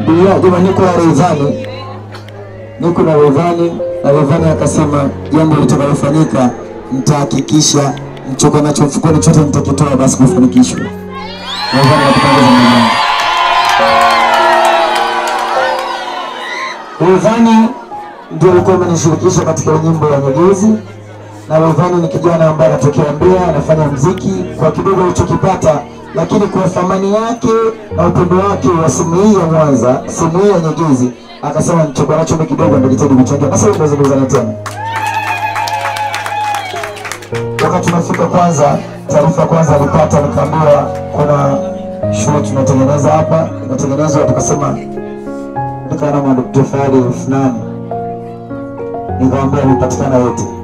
akaniambia jamani, niko na Rayvanny, niko na Rayvanny, na Rayvanny akasema jambo litakalofanyika nitahakikisha mchoko nacho mfukoni chote nitakitoa basi kufanikishwa. Rayvanny nakupongeza mwanangu. Rayvanny ndio alikuwa amenishirikisha katika nyimbo ya Nyegezi, na Rayvanny ni kijana ambaye anatokea Mbeya, anafanya mziki kwa kidogo alichokipata, lakini kwa thamani yake na upendo wake wa simu hii ya Mwanza, simu hii ya Nyegezi, akasema nichoko nacho mimi kidogo, ndio jitahidi kuchangia. Sasa tunazungumzana tena wakati tunafika kwanza, taarifa kwanza alipata, nikaambiwa kuna shule tunatengeneza hapa, inatengenezwa, tukasema nikaona madokta fahari elfu nane nikamwambia amepatikana yote